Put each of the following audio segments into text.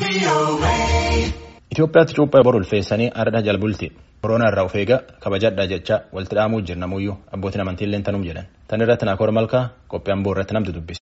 Itoophiyaatti cuuphaa bor ulfeessanii ardha jalbulti. Koronaa irraa of eega kabajadhaa jecha walitti dhaamuu jirnamuyyuu abbootiin amantii illee tanum jedhan. Tan irratti Naakoor Malkaa qophiin boo irratti namtu dubbise.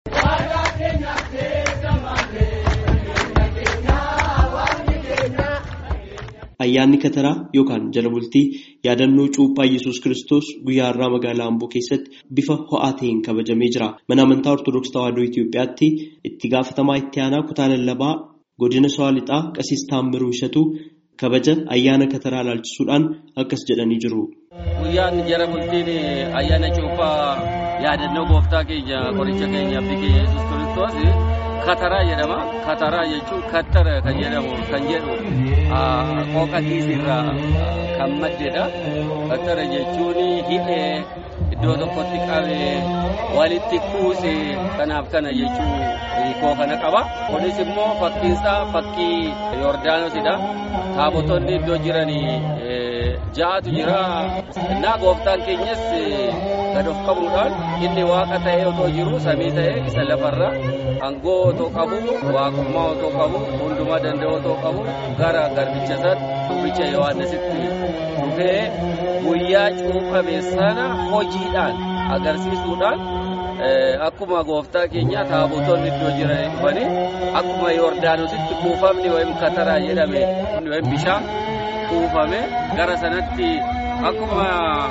Ayyaanni Kataraa yookaan jala bultii yaadannoo cuuphaa Iyyasuus Kiristoos guyyaa har'aa magaalaa Amboo keessatti bifa ho'aa ta'een kabajamee jira. Mana amantaa Ortoodooksii Tawaahidoo Itoophiyaatti itti gaafatamaa itti aanaa kutaa lallabaa godina Shawaa Lixaa Qasiis Taammiruu Ishatu kabaja ayyaana Kataraa ilaalchisuudhaan akkas jedhanii jiru. Guyyaan jala bultiin ayyaana cuuphaa yaadannoo gooftaa keenya qoricha keenya abdii keenya Iyyasuus Kiristoos Kataraa jedhama. Kataraa jechuun kattara kan jedhamu kan jedhu qooqa kiisirraa kan maddedha. Kattara jechuun hidhee iddoo tokkotti qabee walitti kuuse kanaaf kana jechuun hiikoo kana qaba. Kunis immoo fakkiinsaa fakkii Yordaanosidha. Taabotonni iddoo jiranii ja'atu jira. Innaa gooftaan keenyas gad of qabuudhaan inni waaqa ta'ee otoo jiru samii ta'ee isa lafarra aangoo otoo qabu waaqummaa otoo qabu hundumaa danda'u otoo qabu gara garbicha isaatti dubbicha Yohaannisitti dhufee guyyaa cuuphame sana hojiidhaan agarsiisuudhaan akkuma gooftaa keenya taabotonni iddoo jiran dhufanii akkuma Yordaanositti kuufamni wayim kataraa jedhame wayim bishaan kuufame gara sanatti akkuma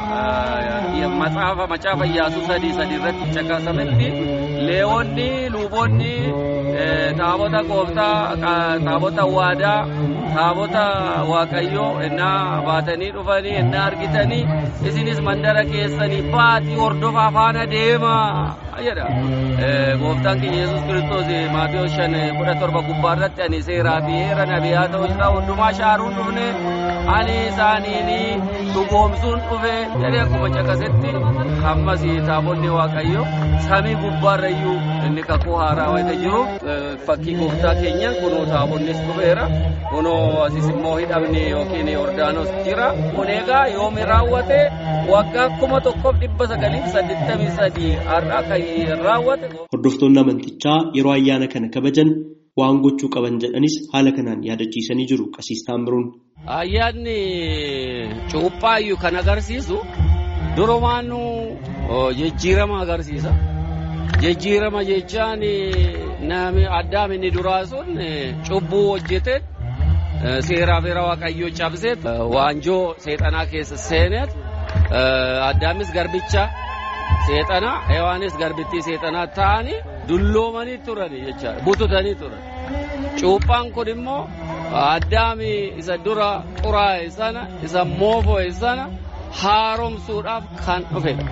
macaafa macaafa Iyyaasuu sadii sadii irratti caqasametti leewonni luboonni taabota gooftaa taabota waadaa taabota waaqayyoo innaa baatanii dhufanii innaa argitanii isinis mandara keessanii baatii hordofaa faana deemaa jedha. Gooftaan keenya Yesuus Kiristoos Maatiyoo shan kudha torba gubbaa irratti ani seeraa fi heera nabiyaa ta'uu isaa hundumaa shaaruun dhufne ani isaaniin dhugoomsuun dhufe jedhee akkuma caqasetti ammas taabonni waaqayyo samii gubbaarrayyuu inni kakuu haaraa wayita jiru fakkii gooftaa keenya kunoo taabonnis dhufeera kunoo asis immoo hidhamni yookiin Yordaanos jira kun egaa yoomi raawwate waggaa kuma tokkoof dhibba sagaliif saddeettamii sadii har'a kan raawwate. Hordoftoonni amantichaa yeroo ayyaana kana kabajan waan gochuu qaban jedhanis haala kanaan yaadachiisanii jiru qasiis taammiruun. Ayyaanni cuuphaayyuu kan agarsiisu durumaanuu jijjiirama agarsiisa. Jijjiirama jechaan namni addaam inni duraa sun cubbuu hojjete seeraa fi waaqayyoo cabsee waanjoo seexanaa keessa seeneet addaamis garbicha seexanaa hewaanis garbittii seexanaa ta'anii dulloomanii turan jechaadha bututanii turan. Cuuphaan kun immoo addaami isa dura xuraa'e sana isa moofo'e sana haaromsuudhaaf kan dhufedha.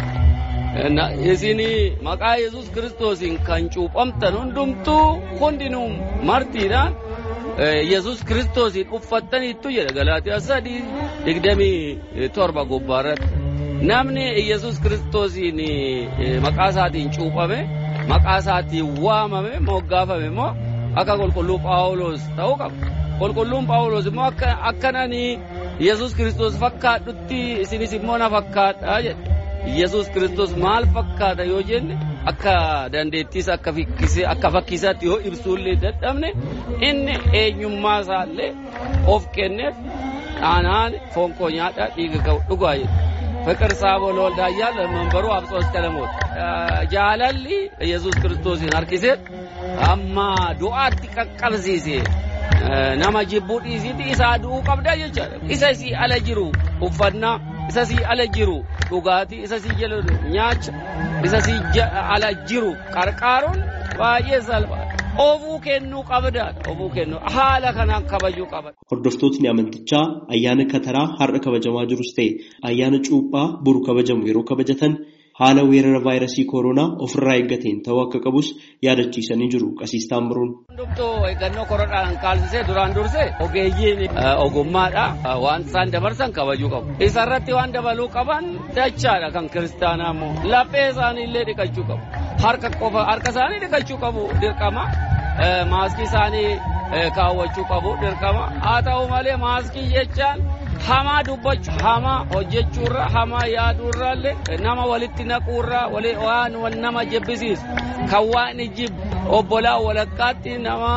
Isin maqaa Yesuus Kiristoosiin kan cuuphamtan hundumtuu hundinuu martiidhaan Yesuus Kiristoosiin uffattaniittu jedha Galaatiyaa sadii digdamii torba gubbaarratti. Namni Yesuus Kiristoosiin maqaa isaatiin cuuphame maqaa isaatiin waamame moggaafame immoo akka qulqulluu Phaawulos ta'uu qaba. Qulqulluun Phaawulos immoo akkananii Yesuus Kiristoos fakkaadhutti isinis immoo na fakkaadhaa jedha. Yesuus Kiristoos maal fakkaata yoo jenne akka dandeettiis akka fakkiisaatti yoo ibsuullee dadhabne inni eenyummaa isaallee of kenneef dhaanaan foon koo nyaadhaa dhiiga koo dhugaa jedha. ፍቅር ሳቦ ለወልዳ እያለ መንበሩ አብጾስ ቀለሞት ጃለሊ ኢየሱስ ክርስቶስን አርኪሴት አማ ዱአቲ ቀቀብሲሴ ነመ ጅቡ ዲሲቲ ኢሳ ዱኡ ቀብዳ ጀቻ ኢሰሲ አለጅሩ ኡፈና ኢሰሲ አለጅሩ ዱጋቲ ኢሰሲ ጀለ ኛች ኢሰሲ አለጅሩ ቀርቃሩን ባየ ሰልባ ofuu kennuu qabdaadha ofuu kennuu haala kanaan kabajuu qaban. Hordoftootni amantichaa ayyaana kataraa har'a kabajamaa jirus ta'e ayyaana cuuphaa boru kabajamu yeroo kabajatan haala weerara vaayirasii koronaa ofirraa eeggateen ta'uu akka qabus yaadachiisanii jiru qasiis taammiruun. Hundumtuu eeggannoo koronaan kaalsisee duraan dursee ogeeyyiin ogummaadha waan isaan dabarsan kabajuu qabu. Isarratti waan dabaluu qaban dachaadha kan kiristaanaa immoo laphee isaanii illee dhiqachuu qabu. Harka qofa harka isaanii dhiqachuu qabu dirqama. Maaskii isaanii kaawwachuu qabu dirqama. Haa ta'u malee maaskii jechaan hamaa dubbachuu hamaa hojjechuurra hamaa yaaduurraallee nama walitti naquurraa waan nama jibbisiisu kan waan jibbu obbolaa walakkaatti nama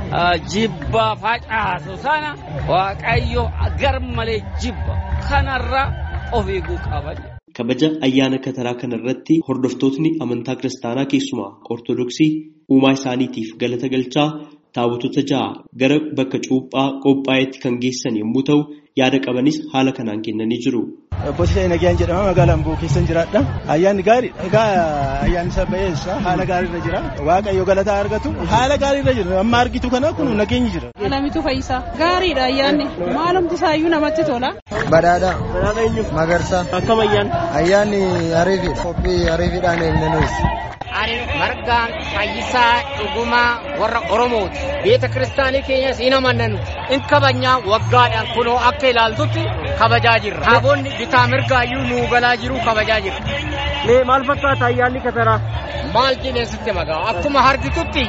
jibba facaasu sana waaqayyo gar malee jibba kanarra of eeguu qaban. Kabaja ayyaana kataraa kanarratti hordoftootni amantaa kiristaanaa keessumaa ortodoksii uumaa isaaniitiif galata galchaa taabotota ja'a gara bakka cuuphaa qophaa'etti kan geessan yommuu ta'u yaada qabanis haala kanaan kennanii jiru. Boosisa Nagayaan jedhama magaalaa Amboo keessan jiraadha. Ayyaanni gaarii egaa ayyaanni isa ba'eessa haala gaariirra jira. Waaqayyo galataa argatu haala gaariirra jira. Amma argitu kana kun nageenyi jira. Alamitu Fayyisaa gaariidha ayyaanni maalumti isaayyuu namatti tola. Badhaadha. Badhaadha eenyu? Magarsaa. Akkam ayyaanni? Ayyaanni ariifiidha. Qophii ariifiidhaan eegne nuyis. Ani margaan fayyisaa dhugumaa warra Oromooti. Beeta kiristaanii keenyas hin amannanu. In kabajnaa waggaadhaan kunoo akka ilaaltutti kabajaa jirra. Taabonni bitaa mirgaayyuu nuu galaa jiru kabajaa jirra. Mee maal fakkaata ayyaanni kataraa? Maal jedheen sitti magaa akkuma harkitutti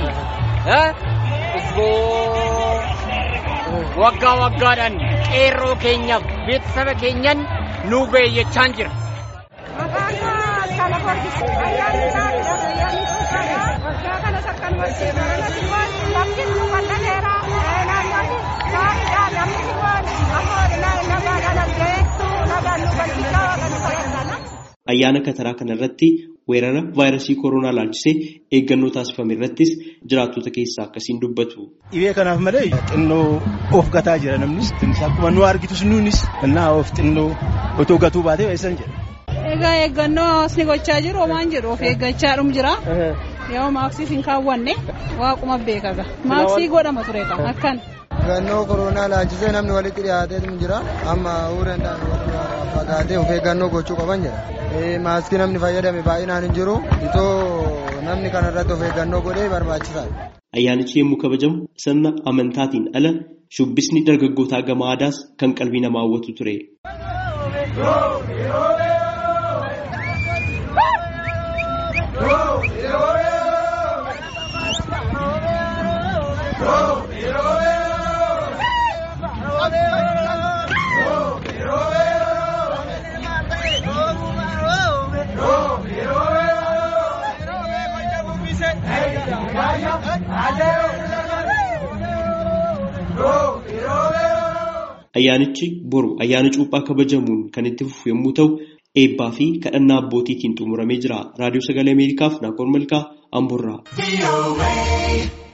waggaa waggaadhaan qeerroo keenyaaf beeksisa keenyan nuu beeyyachaan jira. Maqaan kana qorkisi ayyaanni gaariidha ayyaanni cuuphaadha waggaa kanas akkanumatti baranatti waan lafti nu bal'ateera naannoonni gaariidha namni waan ammoo nagaadhaan argeettu nagaan nu bal'isaa kan fayyadana. Ayyaana kataraa kanarratti weerara vaayirasii koronaa laalchisee eeggannoo taasifame irrattis jiraattota keessaa akkasiin dubbatu. Dhibee kanaaf malee xinnoo of gataa jira namnis akkuma nu argitus nuunis innaa of xinnoo otoo gatuu baatee eessan jedha. Egaa eeggannoo hawaasni gochaa jiru homaan jedhu of eeggachaa dhum jira. Yoo maaksiis hin kaawwanne waaquma beekaga. Maaksii godhama ture qaba akkan. Eeggannoo koronaa laalchisee namni walitti dhiyaatee jira. Amma uurendaan fagaatee of eeggannoo gochuu qaban jedha. Maaskii namni fayyadame baay'inaan hin jiru. Itoo namni kanarratti of eeggannoo godhee barbaachisaadha. Ayyaanichi yommuu kabajamu sirna amantaatiin ala shubbisni dargaggootaa gama aadaas kan qalbii namaa hawwatu ture. Ayyaanichi boru ayyaana cuuphaa kabajamuun kan itti fufu yommuu ta'u, eebbaa fi kadhannaa abbootiitiin xumuramee jira. Raadiyoo Sagalee Ameerikaaf Naakon Malkaa Amboorraa.